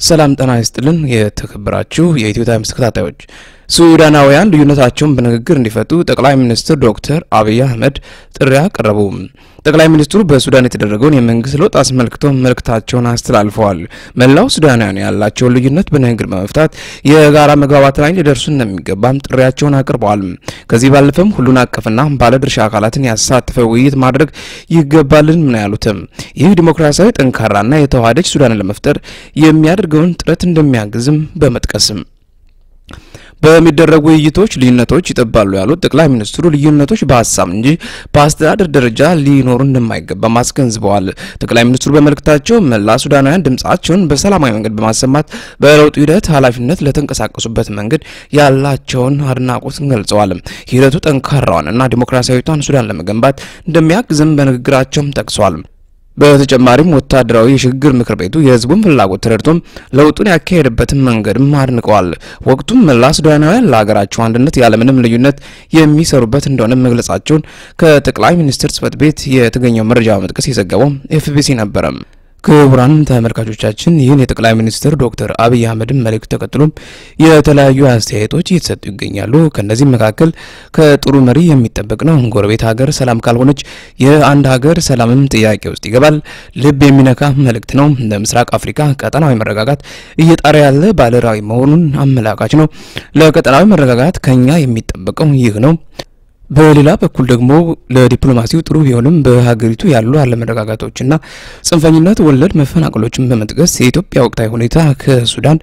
ሰላም ጤና ይስጥልን። የተከበራችሁ የኢትዮ ታይምስ ተከታታዮች ሱዳናውያን ልዩነታቸውን በንግግር እንዲፈቱ ጠቅላይ ሚኒስትር ዶክተር አብይ አህመድ ጥሪ አቀረቡ። ጠቅላይ ሚኒስትሩ በሱዳን የተደረገውን የመንግስት ለውጥ አስመልክቶ መልእክታቸውን አስተላልፈዋል። መላው ሱዳናውያን ያላቸውን ልዩነት በንግግር በመፍታት የጋራ መግባባት ላይ ሊደርሱ እንደሚገባም ጥሪያቸውን አቅርበዋል። ከዚህ ባለፈም ሁሉን አቀፍና ባለድርሻ አካላትን ያሳተፈ ውይይት ማድረግ ይገባልን ነው ያሉትም። ይህ ዲሞክራሲያዊ ጠንካራና የተዋሃደች ሱዳንን ለመፍጠር የሚያደርገውን ጥረት እንደሚያግዝም በመጥቀስም በሚደረጉ ውይይቶች ልዩነቶች ይጠባሉ ያሉት ጠቅላይ ሚኒስትሩ ልዩነቶች በሀሳብ እንጂ በአስተዳደር ደረጃ ሊኖሩ እንደማይገባም አስገንዝበዋል። ጠቅላይ ሚኒስትሩ በመልእክታቸው መላ ሱዳናውያን ድምጻቸውን በሰላማዊ መንገድ በማሰማት በለውጡ ሂደት ኃላፊነት ለተንቀሳቀሱበት መንገድ ያላቸውን አድናቆት ገልጸዋል። ሂደቱ ጠንካራዋንና ዲሞክራሲያዊቷን ሱዳን ለመገንባት እንደሚያግዝም በንግግራቸውም ጠቅሰዋል። በተጨማሪም ወታደራዊ የሽግግር ምክር ቤቱ የህዝቡን ፍላጎት ተረድቶም ለውጡን ያካሄደበትን መንገድም አድንቀዋል። ወቅቱም መላ ሱዳናውያን ለሀገራቸው አንድነት ያለምንም ልዩነት የሚሰሩበት እንደሆነ መግለጻቸውን ከጠቅላይ ሚኒስትር ጽህፈት ቤት የተገኘው መረጃ በመጥቀስ የዘገበው ኤፍቢሲ ነበረ። ክቡራን ተመልካቾቻችን ይህን የጠቅላይ ሚኒስትር ዶክተር አብይ አህመድን መልእክት ተከትሎም የተለያዩ አስተያየቶች እየተሰጡ ይገኛሉ። ከእነዚህም መካከል ከጥሩ መሪ የሚጠበቅ ነው። ጎረቤት ሀገር ሰላም ካልሆነች የአንድ ሀገር ሰላምም ጥያቄ ውስጥ ይገባል። ልብ የሚነካ መልእክት ነው። ለምስራቅ አፍሪካ ቀጠናዊ መረጋጋት እየጣረ ያለ ባለራዕይ መሆኑን አመላካች ነው። ለቀጠናዊ መረጋጋት ከኛ የሚጠበቀው ይህ ነው። በሌላ በኩል ደግሞ ለዲፕሎማሲው ጥሩ ቢሆንም በሀገሪቱ ያሉ አለመረጋጋቶችና ጽንፈኝነት ወለድ መፈናቀሎችን በመጥቀስ የኢትዮጵያ ወቅታዊ ሁኔታ ከሱዳን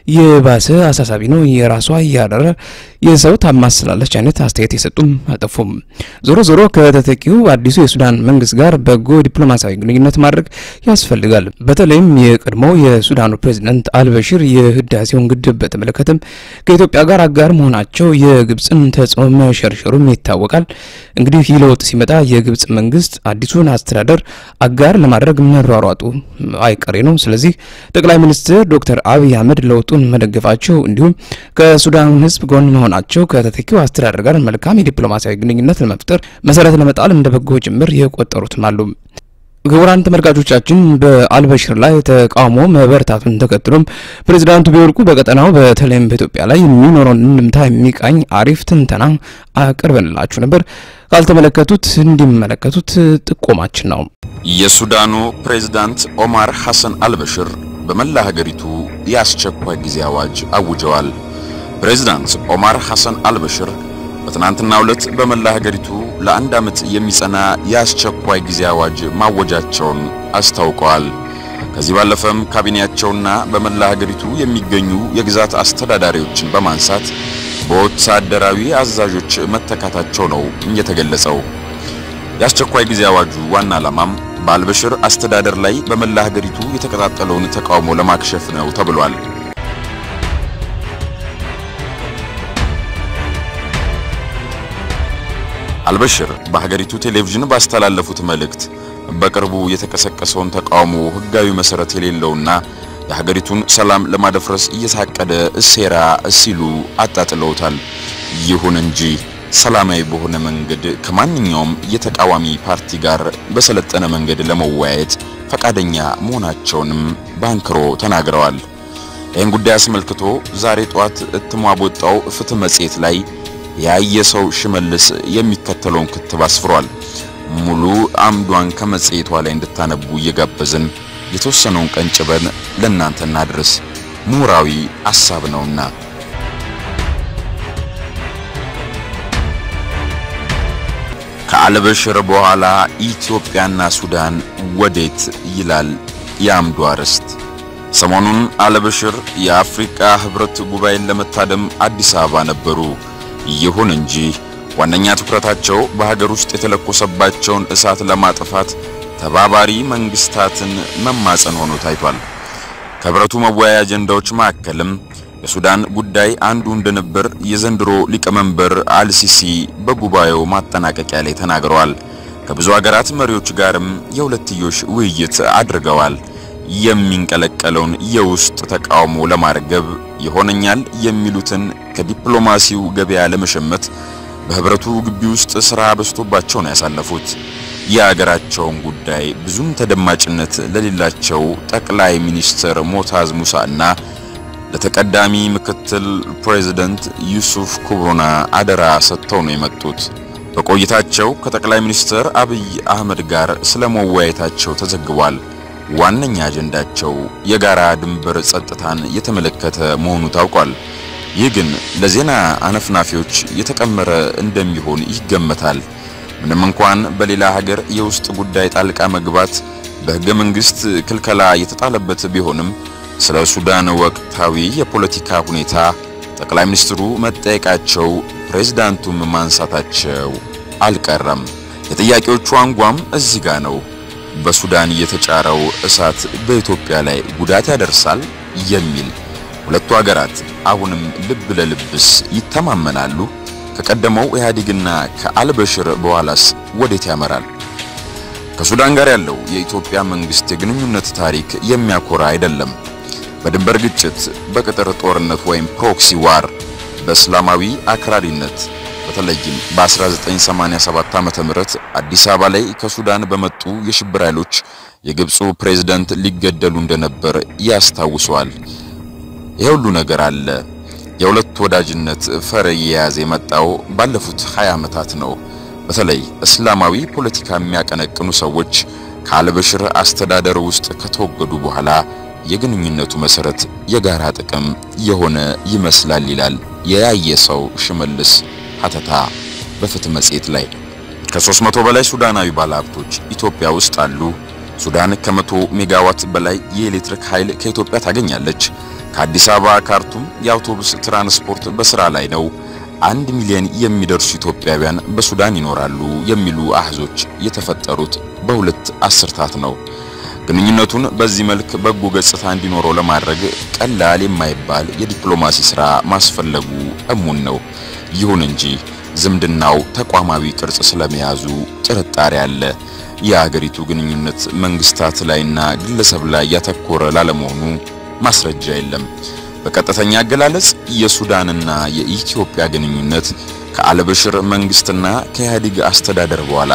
የባሰ አሳሳቢ ነው፣ የራሷ እያደረ የሰው ታማስላለች አይነት አስተያየት የሰጡም አልጠፉም። ዞሮ ዞሮ ከተተኪው አዲሱ የሱዳን መንግስት ጋር በጎ ዲፕሎማሲያዊ ግንኙነት ማድረግ ያስፈልጋል። በተለይም የቀድሞው የሱዳኑ ፕሬዚዳንት አልበሽር የህዳሴውን ግድብ በተመለከተም ከኢትዮጵያ ጋር አጋር መሆናቸው የግብፅን ተጽዕኖ መሸርሸሩም ይታወቃል። እንግዲህ ይህ ለውጥ ሲመጣ የግብጽ መንግስት አዲሱን አስተዳደር አጋር ለማድረግ መሯሯጡ አይቀሬ ነው። ስለዚህ ጠቅላይ ሚኒስትር ዶክተር አብይ አህመድ ለውጡን መደገፋቸው እንዲሁም ከሱዳን ህዝብ ጎን መሆናቸው ከተተኪው አስተዳደር ጋር መልካም የዲፕሎማሲያዊ ግንኙነት ለመፍጠር መሰረት ለመጣል እንደ በጎ ጭምር የቆጠሩትም አሉ። ክቡራን ተመልካቾቻችን በአልበሽር ላይ ተቃውሞ መበረታቱን ተከትሎም ፕሬዚዳንቱ ቢወድቁ በቀጠናው በተለይም በኢትዮጵያ ላይ የሚኖረውን እንድምታ የሚቃኝ አሪፍ ትንተና አቅርበንላችሁ ነበር። ካልተመለከቱት እንዲመለከቱት ጥቆማችን ነው። የሱዳኑ ፕሬዝዳንት ኦማር ሐሰን አልበሽር በመላ ሀገሪቱ የአስቸኳይ ጊዜ አዋጅ አውጀዋል። ፕሬዝዳንት ኦማር ሐሰን አልበሽር በትናንትናው ዕለት በመላ ሀገሪቱ ለአንድ ዓመት የሚጸና የአስቸኳይ ጊዜ አዋጅ ማወጃቸውን አስታውቀዋል። ከዚህ ባለፈም ካቢኔያቸውና በመላ ሀገሪቱ የሚገኙ የግዛት አስተዳዳሪዎችን በማንሳት በወታደራዊ አዛዦች መተካታቸው ነው የተገለጸው። የአስቸኳይ ጊዜ አዋጁ ዋና ዓላማም በአልበሽር አስተዳደር ላይ በመላ ሀገሪቱ የተቀጣጠለውን ተቃውሞ ለማክሸፍ ነው ተብሏል። አልበሽር በሀገሪቱ ቴሌቪዥን ባስተላለፉት መልእክት በቅርቡ የተቀሰቀሰውን ተቃውሞ ሕጋዊ መሰረት የሌለውና የሀገሪቱን ሰላም ለማደፍረስ እየታቀደ ሴራ ሲሉ አጣጥለውታል። ይሁን እንጂ ሰላማዊ በሆነ መንገድ ከማንኛውም የተቃዋሚ ፓርቲ ጋር በሰለጠነ መንገድ ለመወያየት ፈቃደኛ መሆናቸውንም ባንክሮ ተናግረዋል። ይህን ጉዳይ አስመልክቶ ዛሬ ጧት እትሟ በወጣው ፍትህ መጽሔት ላይ ያየ ሰው ሽመልስ የሚከተለውን ክትብ አስፍሯል። ሙሉ አምዷን ከመጽሔቷ ላይ እንድታነቡ እየጋበዝን የተወሰነውን ቀንጭበን ለእናንተ እናድርስ። ምሁራዊ ሐሳብ ነውና ከአልበሽር በኋላ ኢትዮጵያና ሱዳን ወዴት ይላል የአምዱ አርዕስት። ሰሞኑን አልበሽር የአፍሪካ ህብረት ጉባኤን ለመታደም አዲስ አበባ ነበሩ። ይሁን እንጂ ዋነኛ ትኩረታቸው በሀገር ውስጥ የተለኮሰባቸውን እሳት ለማጥፋት ተባባሪ መንግስታትን መማጸን ሆኖ ታይቷል። ከህብረቱ መወያያ አጀንዳዎች መካከልም የሱዳን ጉዳይ አንዱ እንደነበር የዘንድሮ ሊቀመንበር አልሲሲ በጉባኤው ማጠናቀቂያ ላይ ተናግረዋል። ከብዙ ሀገራት መሪዎች ጋርም የሁለትዮሽ ውይይት አድርገዋል። የሚንቀለቀለውን የውስጥ ተቃውሞ ለማርገብ ይሆነኛል የሚሉትን ከዲፕሎማሲው ገበያ ለመሸመት በህብረቱ ግቢ ውስጥ ስራ በዝቶባቸው ነው ያሳለፉት። የሀገራቸውን ጉዳይ ብዙም ተደማጭነት ለሌላቸው ጠቅላይ ሚኒስትር ሞታዝ ሙሳና ለተቀዳሚ ምክትል ፕሬዝደንት ዩሱፍ ኩቡና አደራ ሰጥተው ነው የመጡት። በቆይታቸው ከጠቅላይ ሚኒስትር አብይ አህመድ ጋር ስለ መወያየታቸው ተዘግቧል። ዋነኛ አጀንዳቸው የጋራ ድንበር ጸጥታን የተመለከተ መሆኑ ታውቋል። ይህ ግን ለዜና አነፍናፊዎች የተቀመረ እንደሚሆን ይገመታል። ምንም እንኳን በሌላ ሀገር የውስጥ ጉዳይ ጣልቃ መግባት በሕገ መንግሥት ክልከላ የተጣለበት ቢሆንም ስለ ሱዳን ወቅታዊ የፖለቲካ ሁኔታ ጠቅላይ ሚኒስትሩ መጠየቃቸው ፕሬዝዳንቱም ማንሳታቸው አልቀረም። የጥያቄዎቹ አንጓም እዚህ ጋ ነው። በሱዳን የተጫረው እሳት በኢትዮጵያ ላይ ጉዳት ያደርሳል የሚል ሁለቱ ሀገራት አሁንም ልብ ለልብስ ይተማመናሉ? ከቀደመው ኢህአዴግና ከአልበሽር በኋላስ ወዴት ያመራል? ከሱዳን ጋር ያለው የኢትዮጵያ መንግስት የግንኙነት ታሪክ የሚያኮራ አይደለም። በድንበር ግጭት፣ በቅጥር ጦርነት ወይም ፕሮክሲ ዋር፣ በእስላማዊ አክራሪነት በተለይም በ1987 ዓመተ ምህረት አዲስ አበባ ላይ ከሱዳን በመጡ የሽብር ኃይሎች የግብፁ ፕሬዝዳንት ሊገደሉ እንደነበር ያስታውሰዋል። ይህ ሁሉ ነገር አለ። የሁለት ወዳጅነት ፈር እየያዘ የመጣው ባለፉት 20 ዓመታት ነው። በተለይ እስላማዊ ፖለቲካ የሚያቀነቅኑ ሰዎች ከአልበሽር አስተዳደር ውስጥ ከተወገዱ በኋላ የግንኙነቱ መሰረት የጋራ ጥቅም የሆነ ይመስላል ይላል የያየ ሰው ሽመልስ ሀተታ በፍትህ መጽሔት ላይ። ከ300 በላይ ሱዳናዊ ባለሀብቶች ኢትዮጵያ ውስጥ አሉ። ሱዳን ከመቶ ሜጋዋት በላይ የኤሌክትሪክ ኃይል ከኢትዮጵያ ታገኛለች። ከአዲስ አበባ ካርቱም የአውቶቡስ ትራንስፖርት በስራ ላይ ነው። አንድ ሚሊዮን የሚደርሱ ኢትዮጵያውያን በሱዳን ይኖራሉ የሚሉ አህዞች የተፈጠሩት በሁለት አስርታት ነው። ግንኙነቱን በዚህ መልክ በጎ ገጽታ እንዲኖረው ለማድረግ ቀላል የማይባል የዲፕሎማሲ ሥራ ማስፈለጉ እሙን ነው። ይሁን እንጂ ዝምድናው ተቋማዊ ቅርጽ ስለመያዙ ጥርጣሬ አለ። የአገሪቱ ግንኙነት መንግስታት ላይና ግለሰብ ላይ ያተኮረ ላለመሆኑ ማስረጃ የለም። በቀጥተኛ አገላለጽ የሱዳንና የኢትዮጵያ ግንኙነት ከአልበሽር መንግስትና ከኢህአዴግ አስተዳደር በኋላ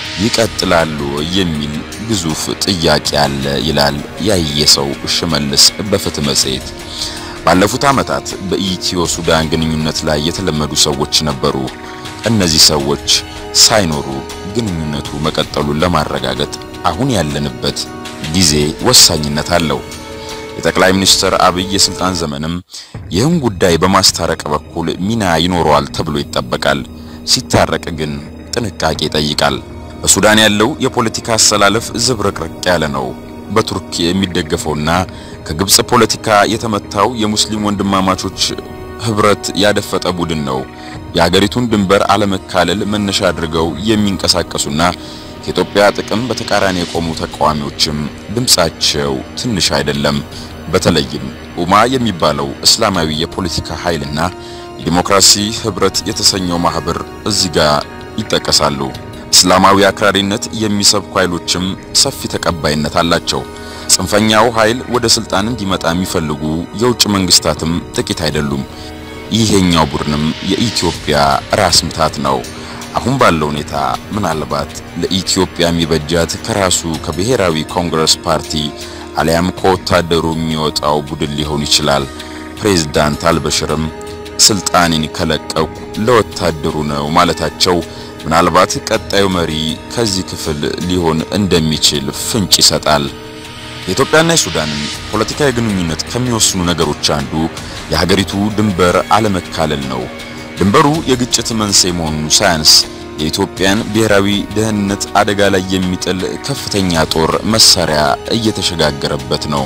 ይቀጥላሉ የሚል ግዙፍ ጥያቄ አለ ይላል ያየሰው ሽመልስ በፍትህ መጽሔት። ባለፉት ዓመታት በኢትዮ ሱዳን ግንኙነት ላይ የተለመዱ ሰዎች ነበሩ። እነዚህ ሰዎች ሳይኖሩ ግንኙነቱ መቀጠሉን ለማረጋገጥ አሁን ያለንበት ጊዜ ወሳኝነት አለው። የጠቅላይ ሚኒስትር አብይ የስልጣን ዘመንም ይህን ጉዳይ በማስታረቅ በኩል ሚና ይኖረዋል ተብሎ ይጠበቃል። ሲታረቅ ግን ጥንቃቄ ይጠይቃል። በሱዳን ያለው የፖለቲካ አሰላለፍ ዝብርቅርቅ ያለ ነው። በቱርክ የሚደገፈውና ከግብጽ ፖለቲካ የተመታው የሙስሊም ወንድማማቾች ህብረት ያደፈጠ ቡድን ነው። የሀገሪቱን ድንበር አለመካለል መነሻ አድርገው የሚንቀሳቀሱና ከኢትዮጵያ ጥቅም በተቃራኒ የቆሙ ተቃዋሚዎችም ድምጻቸው ትንሽ አይደለም። በተለይም ኡማ የሚባለው እስላማዊ የፖለቲካ ኃይልና የዲሞክራሲ ህብረት የተሰኘው ማህበር እዚህ ጋር ይጠቀሳሉ። እስላማዊ አክራሪነት የሚሰብኩ ኃይሎችም ሰፊ ተቀባይነት አላቸው። ጽንፈኛው ኃይል ወደ ስልጣን እንዲመጣ የሚፈልጉ የውጭ መንግስታትም ጥቂት አይደሉም። ይሄኛው ቡድንም የኢትዮጵያ ራስ ምታት ነው። አሁን ባለው ሁኔታ ምናልባት ለኢትዮጵያ የሚበጃት ከራሱ ከብሔራዊ ኮንግረስ ፓርቲ አሊያም ከወታደሩ የሚወጣው ቡድን ሊሆን ይችላል። ፕሬዝዳንት አልበሽርም ስልጣኔን ከለቀቁ ለወታደሩ ነው ማለታቸው ምናልባት ቀጣዩ መሪ ከዚህ ክፍል ሊሆን እንደሚችል ፍንጭ ይሰጣል። የኢትዮጵያና የሱዳንን ፖለቲካዊ ግንኙነት ከሚወስኑ ነገሮች አንዱ የሀገሪቱ ድንበር አለመካለል ነው። ድንበሩ የግጭት መንስኤ መሆኑ ሳያንስ የኢትዮጵያን ብሔራዊ ደህንነት አደጋ ላይ የሚጥል ከፍተኛ ጦር መሳሪያ እየተሸጋገረበት ነው።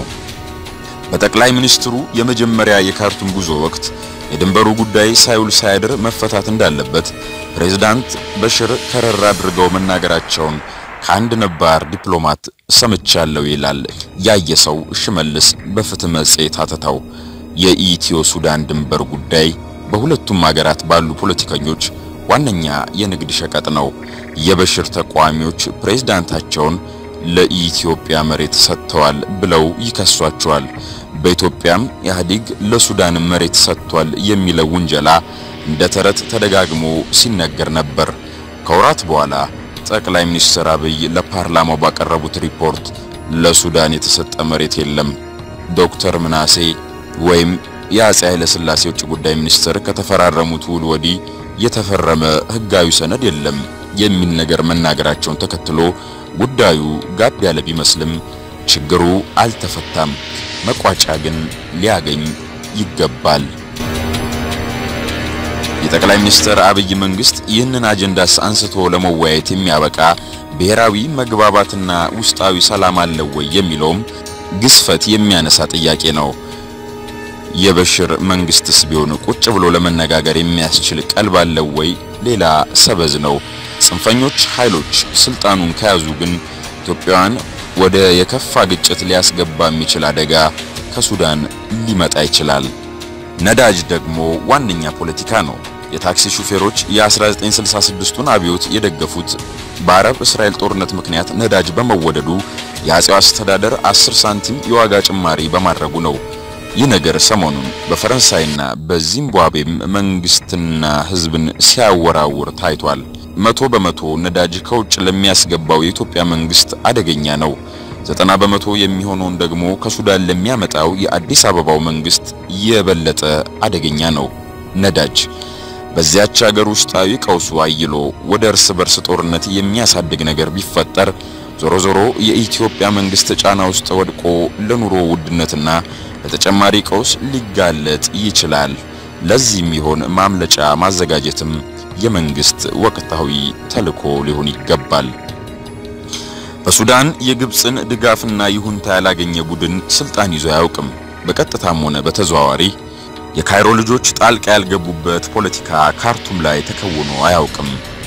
በጠቅላይ ሚኒስትሩ የመጀመሪያ የካርቱም ጉዞ ወቅት የድንበሩ ጉዳይ ሳይውል ሳያድር መፈታት እንዳለበት ፕሬዝዳንት በሽር ከረር አድርገው መናገራቸውን ከአንድ ነባር ዲፕሎማት ሰምቻለሁ ይላል ያየሰው ሽመልስ በፍትህ መጽሔት አተታው። የኢትዮ ሱዳን ድንበር ጉዳይ በሁለቱም ሀገራት ባሉ ፖለቲከኞች ዋነኛ የንግድ ሸቀጥ ነው። የበሽር ተቃዋሚዎች ፕሬዝዳንታቸውን ለኢትዮጵያ መሬት ሰጥተዋል ብለው ይከሷቸዋል። በኢትዮጵያም ኢህአዴግ ለሱዳን መሬት ሰጥቷል የሚለው ውንጀላ እንደ ተረት ተደጋግሞ ሲነገር ነበር። ከወራት በኋላ ጠቅላይ ሚኒስትር አብይ ለፓርላማው ባቀረቡት ሪፖርት ለሱዳን የተሰጠ መሬት የለም፣ ዶክተር ምናሴ ወይም የአፄ ኃይለ ሥላሴ ውጭ ጉዳይ ሚኒስትር ከተፈራረሙት ውል ወዲህ የተፈረመ ሕጋዊ ሰነድ የለም የሚል ነገር መናገራቸውን ተከትሎ ጉዳዩ ጋብ ያለ ቢመስልም ችግሩ አልተፈታም፣ መቋጫ ግን ሊያገኝ ይገባል። የጠቅላይ ሚኒስትር አብይ መንግስት ይህንን አጀንዳስ አንስቶ ለመወያየት የሚያበቃ ብሔራዊ መግባባትና ውስጣዊ ሰላም አለው ወይ የሚለውም ግዝፈት የሚያነሳ ጥያቄ ነው። የበሽር መንግስትስ ቢሆን ቁጭ ብሎ ለመነጋገር የሚያስችል ቀልብ አለው ወይ? ሌላ ሰበዝ ነው። ጽንፈኞች ኃይሎች ስልጣኑን ከያዙ ግን ኢትዮጵያውያን ወደ የከፋ ግጭት ሊያስገባ የሚችል አደጋ ከሱዳን ሊመጣ ይችላል። ነዳጅ ደግሞ ዋነኛ ፖለቲካ ነው። የታክሲ ሹፌሮች የ1966ቱን አብዮት የደገፉት በአረብ እስራኤል ጦርነት ምክንያት ነዳጅ በመወደዱ የአጼው አስተዳደር 10 ሳንቲም የዋጋ ጭማሪ በማድረጉ ነው። ይህ ነገር ሰሞኑን በፈረንሳይና በዚምባብዌም መንግስትና ሕዝብን ሲያወራውር ታይቷል። መቶ በመቶ ነዳጅ ከውጭ ለሚያስገባው የኢትዮጵያ መንግስት አደገኛ ነው። ዘጠና በመቶ የሚሆነውን ደግሞ ከሱዳን ለሚያመጣው የአዲስ አበባው መንግስት የበለጠ አደገኛ ነው። ነዳጅ በዚያች ሀገር ውስጣዊ ቀውሱ አይሎ ወደ እርስ በርስ ጦርነት የሚያሳድግ ነገር ቢፈጠር ዞሮ ዞሮ የኢትዮጵያ መንግስት ጫና ውስጥ ወድቆ ለኑሮ ውድነትና ለተጨማሪ ቀውስ ሊጋለጥ ይችላል። ለዚህም ይሆን ማምለጫ ማዘጋጀትም የመንግስት ወቅታዊ ተልዕኮ ሊሆን ይገባል። በሱዳን የግብፅን ድጋፍና ይሁንታ ያላገኘ ቡድን ስልጣን ይዞ አያውቅም። በቀጥታም ሆነ በተዘዋዋሪ የካይሮ ልጆች ጣልቃ ያልገቡበት ፖለቲካ ካርቱም ላይ ተከውኖ አያውቅም።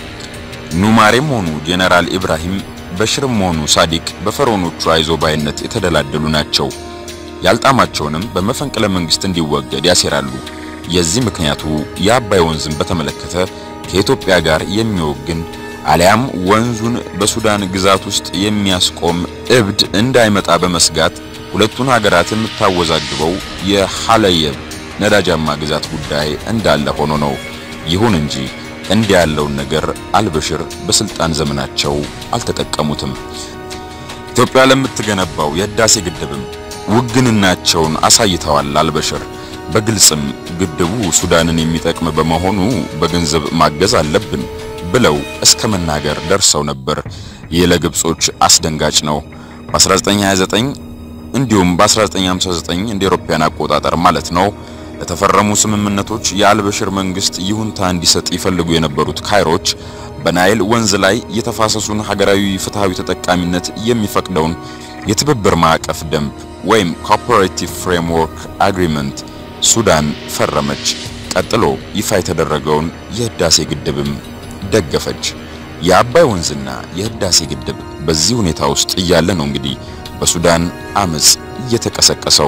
ኑማሬም ሆኑ ጄኔራል ኢብራሂም በሽርም ሆኑ ሳዲቅ በፈርዖኖቹ አይዞ ባይነት የተደላደሉ ናቸው። ያልጣማቸውንም በመፈንቅለ መንግስት እንዲወገድ ያሴራሉ። የዚህ ምክንያቱ የአባይ ወንዝን በተመለከተ ከኢትዮጵያ ጋር የሚወግን አሊያም ወንዙን በሱዳን ግዛት ውስጥ የሚያስቆም እብድ እንዳይመጣ በመስጋት ሁለቱን ሀገራት የምታወዛግበው የሐለየብ ነዳጃማ ግዛት ጉዳይ እንዳለ ሆኖ ነው። ይሁን እንጂ እንዲህ ያለውን ነገር አልበሽር በስልጣን ዘመናቸው አልተጠቀሙትም። ኢትዮጵያ ለምትገነባው የህዳሴ ግድብም ውግንናቸውን አሳይተዋል። አልበሽር በግልጽም ግድቡ ሱዳንን የሚጠቅም በመሆኑ በገንዘብ ማገዝ አለብን ብለው እስከ መናገር ደርሰው ነበር። ይህ ለግብጾች አስደንጋጭ ነው። በ1929 እንዲሁም በ1959 እንደ አውሮፓውያን አቆጣጠር ማለት ነው ለተፈረሙ ስምምነቶች የአልበሽር መንግስት ይሁንታ እንዲሰጥ ይፈልጉ የነበሩት ካይሮች በናይል ወንዝ ላይ የተፋሰሱን ሀገራዊ ፍትሃዊ ተጠቃሚነት የሚፈቅደውን የትብብር ማዕቀፍ ደንብ ወይም ኮኦፐሬቲቭ ፍሬምወርክ አግሪመንት ሱዳን ፈረመች። ቀጥሎ ይፋ የተደረገውን የህዳሴ ግድብም ደገፈች። የአባይ ወንዝና የህዳሴ ግድብ በዚህ ሁኔታ ውስጥ እያለ ነው እንግዲህ በሱዳን አመጽ እየተቀሰቀሰው።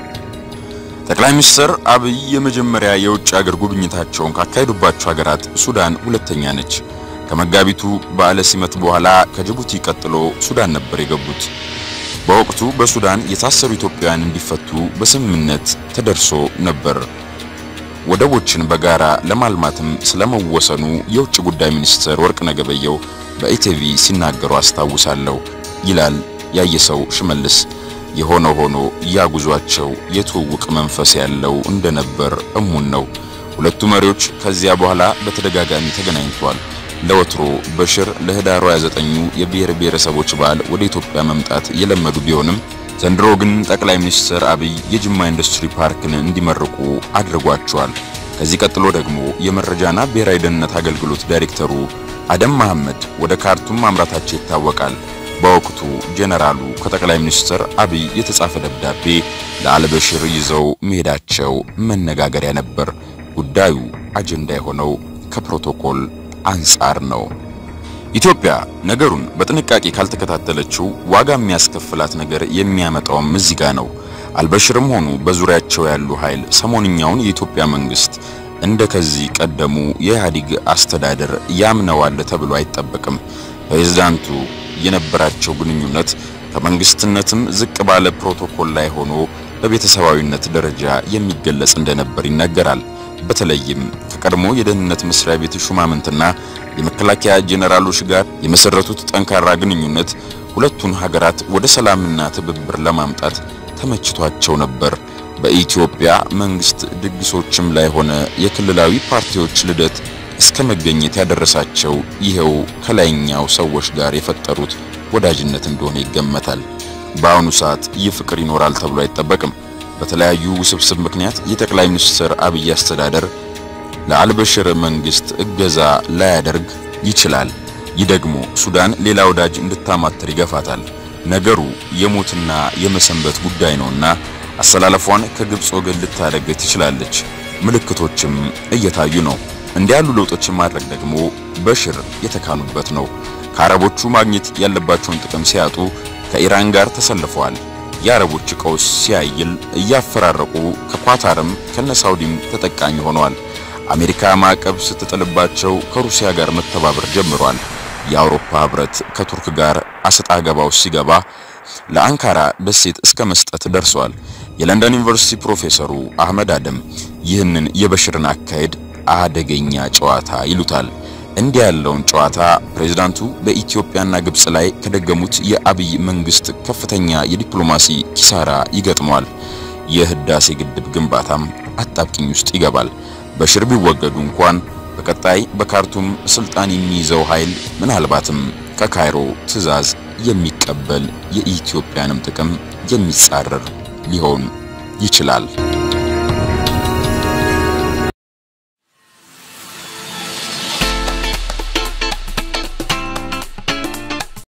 ጠቅላይ ሚኒስትር አብይ የመጀመሪያ የውጭ ሀገር ጉብኝታቸውን ካካሄዱባቸው ሀገራት ሱዳን ሁለተኛ ነች። ከመጋቢቱ በዓለ ሲመት በኋላ ከጅቡቲ ቀጥሎ ሱዳን ነበር የገቡት። በወቅቱ በሱዳን የታሰሩ ኢትዮጵያውያን እንዲፈቱ በስምምነት ተደርሶ ነበር። ወደቦችን በጋራ ለማልማትም ስለመወሰኑ የውጭ ጉዳይ ሚኒስትር ወርቅነህ ገበየሁ በኢቲቪ ሲናገሩ አስታውሳለሁ ይላል ያየሰው ሽመልስ። የሆነ ሆኖ ያጉዟቸው የትውውቅ መንፈስ ያለው እንደነበር እሙን ነው። ሁለቱ መሪዎች ከዚያ በኋላ በተደጋጋሚ ተገናኝተዋል። ለወትሮ በሽር ለህዳሩ 29ኙ የብሔር ብሔረሰቦች በዓል ወደ ኢትዮጵያ መምጣት የለመዱ ቢሆንም ዘንድሮ ግን ጠቅላይ ሚኒስትር አብይ የጅማ ኢንዱስትሪ ፓርክን እንዲመርቁ አድርጓቸዋል። ከዚህ ቀጥሎ ደግሞ የመረጃና ብሔራዊ ደህንነት አገልግሎት ዳይሬክተሩ አደም መሐመድ ወደ ካርቱም ማምራታቸው ይታወቃል። በወቅቱ ጄኔራሉ ከጠቅላይ ሚኒስትር አብይ የተጻፈ ደብዳቤ ለአልበሽር ይዘው መሄዳቸው መነጋገሪያ ነበር። ጉዳዩ አጀንዳ የሆነው ከፕሮቶኮል አንጻር ነው። ኢትዮጵያ ነገሩን በጥንቃቄ ካልተከታተለችው ዋጋ የሚያስከፍላት ነገር የሚያመጣውም እዚህ ጋ ነው። አልበሽርም ሆኑ በዙሪያቸው ያሉ ኃይል ሰሞንኛውን የኢትዮጵያ መንግስት እንደ ከዚህ ቀደሙ የኢህአዴግ አስተዳደር ያምነዋል ተብሎ አይጠበቅም። ፕሬዝዳንቱ የነበራቸው ግንኙነት ከመንግስትነትም ዝቅ ባለ ፕሮቶኮል ላይ ሆኖ በቤተሰባዊነት ደረጃ የሚገለጽ እንደነበር ይነገራል። በተለይም ከቀድሞ የደህንነት መስሪያ ቤት ሹማምንትና የመከላከያ ጄኔራሎች ጋር የመሰረቱት ጠንካራ ግንኙነት ሁለቱን ሀገራት ወደ ሰላምና ትብብር ለማምጣት ተመችቷቸው ነበር። በኢትዮጵያ መንግስት ድግሶችም ላይ ሆነ የክልላዊ ፓርቲዎች ልደት እስከ መገኘት ያደረሳቸው ይሄው ከላይኛው ሰዎች ጋር የፈጠሩት ወዳጅነት እንደሆነ ይገመታል። በአሁኑ ሰዓት ይህ ፍቅር ይኖራል ተብሎ አይጠበቅም። በተለያዩ ውስብስብ ምክንያት የጠቅላይ ሚኒስትር አብይ አስተዳደር ለአልበሽር መንግስት እገዛ ላያደርግ ይችላል። ይህ ደግሞ ሱዳን ሌላ ወዳጅ እንድታማትር ይገፋታል። ነገሩ የሞትና የመሰንበት ጉዳይ ነውና አሰላለፏን ከግብፅ ወገን ልታደርግ ትችላለች። ምልክቶችም እየታዩ ነው። እንዲህ ያሉ ለውጦችን ማድረግ ደግሞ በሽር የተካኑበት ነው። ከአረቦቹ ማግኘት ያለባቸውን ጥቅም ሲያጡ ከኢራን ጋር ተሰልፈዋል። የአረቦች ቀውስ ሲያይል እያፈራረቁ ከኳታርም ከነሳውዲም ተጠቃሚ ሆነዋል። አሜሪካ ማዕቀብ ስትጥልባቸው ከሩሲያ ጋር መተባበር ጀምሯል። የአውሮፓ ህብረት ከቱርክ ጋር አሰጣ ገባው ሲገባ ለአንካራ ደሴት እስከ መስጠት ደርሷል። የለንደን ዩኒቨርሲቲ ፕሮፌሰሩ አህመድ አደም ይህንን የበሽርን አካሄድ አደገኛ ጨዋታ ይሉታል። እንዲህ ያለውን ጨዋታ ፕሬዝዳንቱ በኢትዮጵያና ግብጽ ላይ ከደገሙት የአብይ መንግስት ከፍተኛ የዲፕሎማሲ ኪሳራ ይገጥመዋል። የህዳሴ ግድብ ግንባታም አጣብቂኝ ውስጥ ይገባል። በሽር ቢወገዱ እንኳን በቀጣይ በካርቱም ስልጣን የሚይዘው ኃይል ምናልባትም ከካይሮ ትዕዛዝ የሚቀበል የኢትዮጵያንም ጥቅም የሚጻረር ሊሆን ይችላል።